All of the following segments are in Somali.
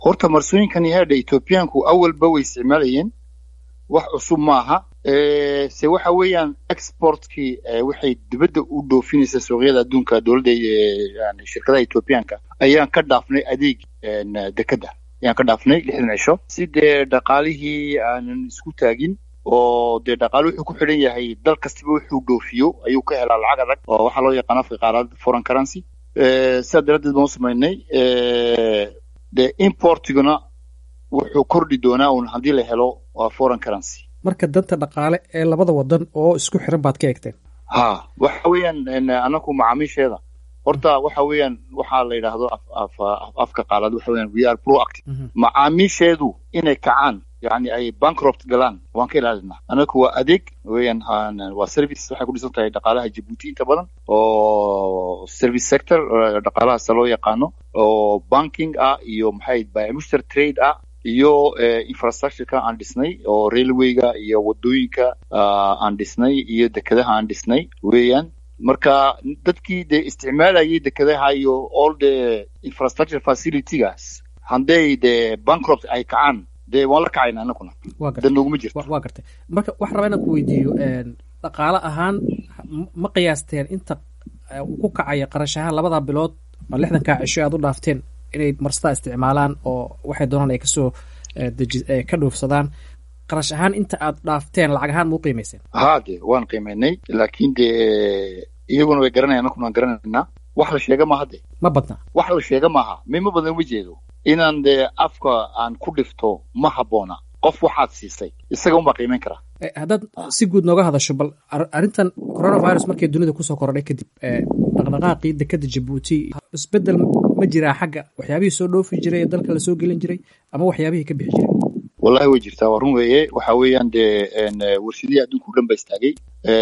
horta marsooyinkan yahaadha ethoobiyaanku awalba way isticmaalayeen wax cusub maaha se waxa weeyaan exportkii waxay dibadda u dhoofinaysa suuqyada adduunka dowladda yani shirkadaha ethoobiyaanka ayaan ka dhaafnay adeeg dekedda ayaan ka dhaafnay lixdan cisho si dee dhaqaalihii aanan isku taagin oo dee dhaqaale wuxuu ku xidhan yahay dal kastaba wuxuu dhoofiyo ayuu ka helaa lacag adag oo waxaa loo yaqaan afka qaarad foreign currency sidaa daraaddeed baan u samaynay dee importiguna wuxuu kordhi doonaa un haddii la helo waa foreign currency marka danta dhaqaale ee labada wadan oo isku xiran baad ka eegteen ha waxa weeyaan anaku macaamiisheeda horta waxa weeyaan waxaa la yidhaahdo afka qaalaad waxa weeyaan we are proactive macaamiisheedu inay kacaan yani ay bankrupt galaan waan ka ilaalinaa anaku waa adeeg weeyaan waa service waxay ku dhisan tahay dhaqaalaha jabuuti inta badan oo service sector dhaqaalahaasa loo yaqaano oo banking ah iyo maxay biomuster trade ah iyo infrastructureka aan dhisnay oo railwayga iyo wadooyinka aan dhisnay iyo dekedaha aan dhisnay weeyaan marka dadkii dee isticmaalayay dekedaha iyo all the infrastructure facilitygaas hadday dee bankrupt ay kacaan dee waan la kacayna anaguna dan noguma jirto waa gartay marka waxaan rabaa inaan ku weydiiyo dhaqaale ahaan ma qiyaasteen inta uu ku kacaya qarashaha labada bilood oo lixdankaa cisho aad u dhaafteen inay marstaa isticmaalaan oo waxay doonaan ay kasoo ka dhoofsadaan qarash ahaan inta aad dhaafteen lacag ahaan ma u qiimayseen ha de waan qiimaynay laakiin dee iyaguna way garanayan anakuna waan garanaynaa wax la sheega maaha de ma badna wax la sheega maaha mima badan uma jeedo inaan dee afka aan ku dhifto ma habboona qof waxaad siisay isaga unbaa qiimayn karaa haddaad si guud nooga hadasho bal arrintan coronavirus markay dunida kusoo korodhay kadib dhaqdhaqaaqii dekeda jabuuti isbedel ma jiraa xagga waxyaabihii soo dhoofi jiray ee dalka lasoo gelin jiray ama waxyaabihii ka bixi jiray wallahi way jirtaa waa run weeye waxa weeyaan dee warshadihii adduunka o dhan ba istaagay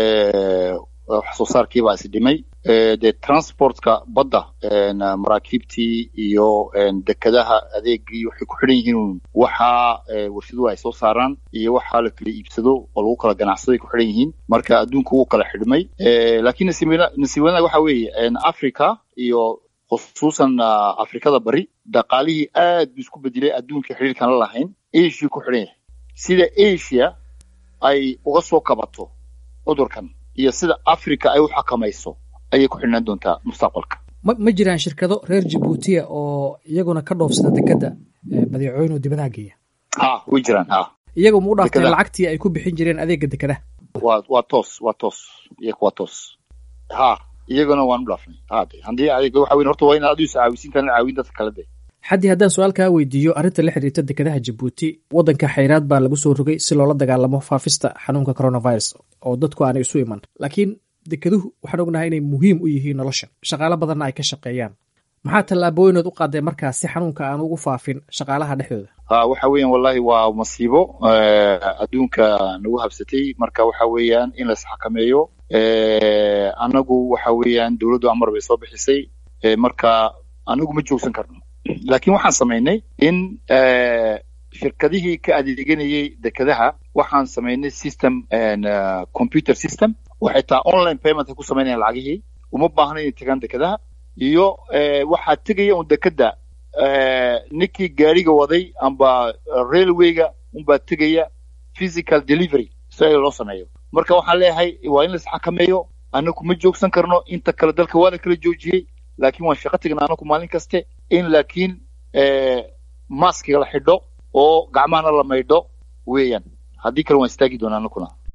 wax soo saarkiibaa is dhimay dee transportka badda maraakiibtii iyo dekedaha adeegii waxay ku xidhan yihiin waxaa warshaduhu ay soo saaraan iyo waxaa la kala iibsado oo lagu kala ganacsado ay ku xidhan yihiin marka adduunka wuu kala xidhmay laakiin nasiib wanaag waxa weeye africa iyo khusuusan afrikada bari dhaqaalihii aad buu isku bedelay adduunkai xidhiirkan la lahayn asia ku xidhan yahay sida asia ay uga soo kabato cudurkan iyo sida africa ay u xakamayso ayay ku xidhnaan doontaa mustaqbalka ma ma jiraan shirkado reer jabuutiya oo iyaguna ka dhoofsada dekedda badeecooyin oo dibadaha geeya ha way jiraan ha iyagu ma u dhaafteen lacagtii ay ku bixin jireen adeega dekedaha waa waa toos waa toos iyaga waa toos ha iyaguna waan u dhaafnay hade haddii adeeg waxa weyn horta waa inaad adigu iscaawisiintaan caawin dadka kale de xaddii haddaan su-aal kaa weydiiyo arrinta la xiriirta dekedaha jabuuti waddanka xayraad baa lagu soo rogay si loola dagaalamo faafista xanuunka coronavirus oo dadku aanay isu iman laakiin dekeduhu waxaan ognahay inay muhiim u yihiin nolosha shaqaalo badanna ay ka shaqeeyaan maxaa tallaabooyinood u qaadeen markaa si xanuunka aan ugu faafin shaqaalaha dhexdooda ha waxa weeyaan wallahi waa masiibo adduunka nagu habsatay marka waxa weeyaan in lais xakameeyo anagu waxa weeyaan dowladdu amar bay soo bixisay marka anagu ma joogsan karno laakiin waxaan samaynay in shirkadihii ka adeeganayay dekedaha waxaan samaynay system computer system oo xitaa online payment ay ku samaynayan lacagihii uma baahna inay tegaan dekedaha iyo waxaa tegaya un dekeda ninkii gaariga waday amba railwayga unbaa tegaya physical delivery si ay loo sameeyo marka waxaan leeyahay waa in lais xakameeyo anaku ma joogsan karno inta kale dalka waa la kala joojiyey laakiin waan shaqo tegnaa anaku maalin kaste in laakiin maskiga la xidho oo gacmahana la maydho weeyaan haddii kale waan istaagi doonaa anakuna